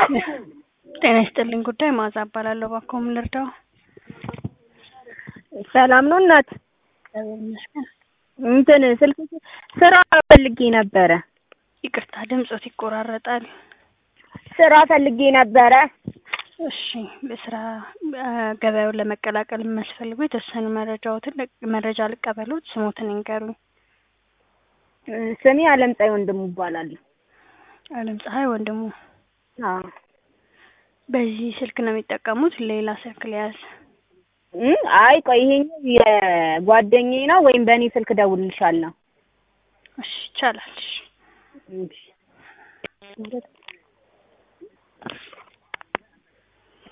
ጤና ይስጥልኝ ጉዳይ ማዛ እባላለሁ። እባክዎ ምን ልርዳው? ሰላም ነው እናት? እግዚአብሔር ይመስገን። እንትን ስልክ ስራ ፈልጌ ነበረ። ይቅርታ ድምጾት ይቆራረጣል። ስራ ፈልጌ ነበረ። እሺ በስራ ገበያውን ለመቀላቀል የሚያስፈልጉ የተወሰኑ መረጃዎትን መረጃ ልቀበሉት። ስሞትን ይንገሩኝ። ስሜ አለም ፀሐይ ወንድሙ እባላለሁ። አለም ፀሐይ ወንድሙ። አዎ በዚህ ስልክ ነው የሚጠቀሙት? ሌላ ስልክ ሊያዝ? እ አይ ቆይ ይሄኛው የጓደኛዬ ነው ወይም በእኔ ስልክ እደውልልሻለሁ። እሺ ይቻላል። እሺ እሺ